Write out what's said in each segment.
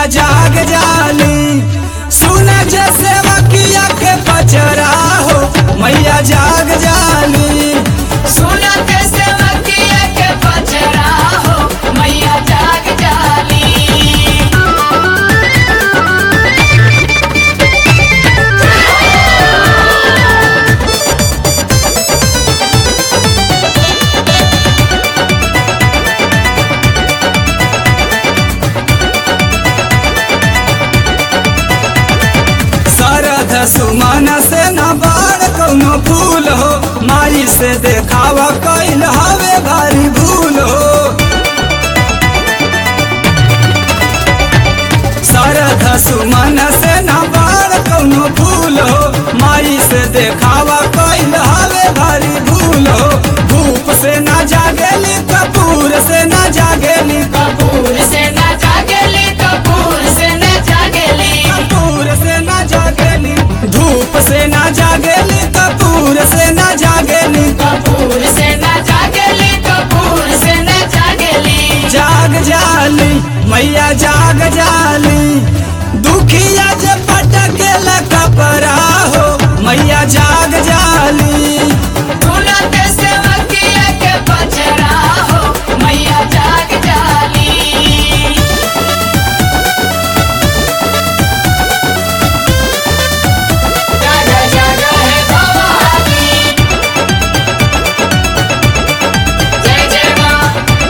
मैया जाग जाली सुन जैसे वकिया के पचरा हो मैया जाग जाली सुनत सेवकिया के पचरा हो मैया जाग जाली सरध सुमन से न बाड़ कौनो फूल हो माई से देखावा कैल हवे भारी भूल हो सरध सुमन से न बाड़ कौनो फूल हो माई से देखावा कैल हवे भारी भूल हो धूप से न जागेली कपूर से न जागेली कपूर से न जागेली कपूर से न जागेली कपूर से न जागेली धूप से न जागेली कपूर से न जागेली कपूर से न जागेली कपूर से न जागेली जाग जाली मैया जाग जाली दुखिया जे पटकेल कपरा हो मैया जाग जाली सुनत सेवकिया के पचरा हो मैया जाग जाली जागा जागा है भवानी जय जय माँ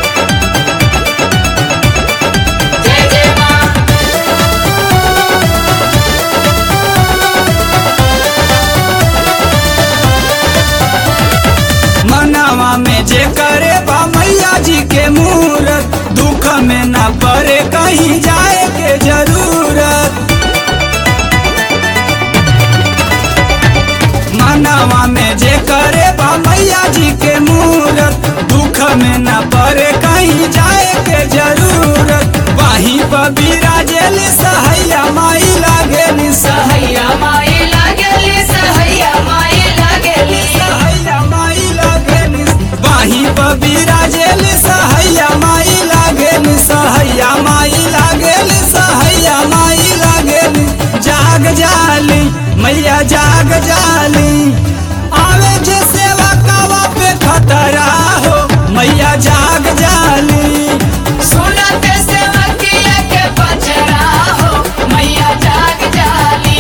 जय जय माँ मनवा में जे करे बा मैया जी के मूरत दुख में न पड़े कहीं जाए के जरूरत मनवा में जे करे बा मैया जी के मूरत दुख में न पड़े कहीं जाए के जरूरत वहीं पर बिराजेली सहैया माई लागेली सहैया माई लागेली सहैया माई लागेली सहैया माई लागेली वहीं पर बिराजेली सहैया माई लागेली सहैया माई लागेली सहैया माई लागेली जाग जाली मैया जाग जाली आवे जे सेवा कावा पे खतरा हो मैया जाग जाली सुनत सेवकिया के पचरा हो मैया जाग जाली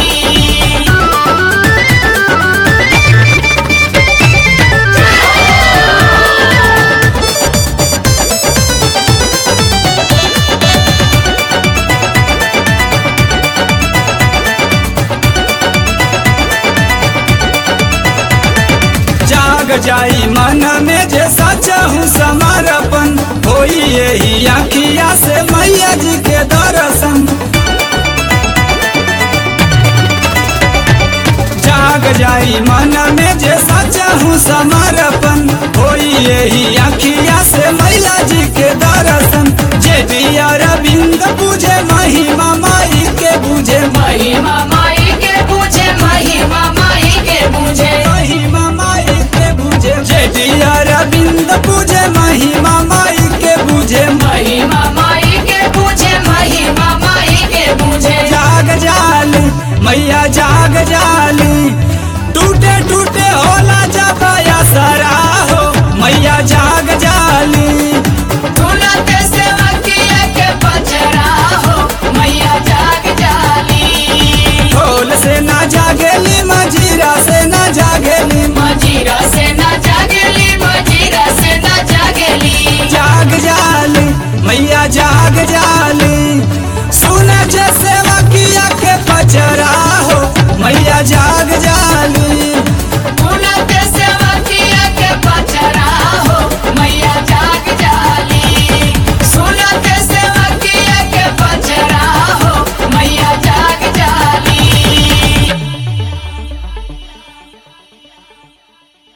जाग जाई मन में जे सच्चा हूँ समर्पण होई यही अखिया से मैया जी के दर्शन जाग जाई मन में जे सच्चा हूँ समर्पण होई यही अखिया से मैया जी के दर्शन जे दिया रविंद पूजे महिमा माई के बुझे महिमा माई के पूछे महिमा माई के पूछे महिमा माई के बुझे जे दिया रविंद पूजे महिमा माई के बुझे महिमा माई के पूछे महिमा माई के पूछे जाग जाली मैया जाग जाली टूटे टूटे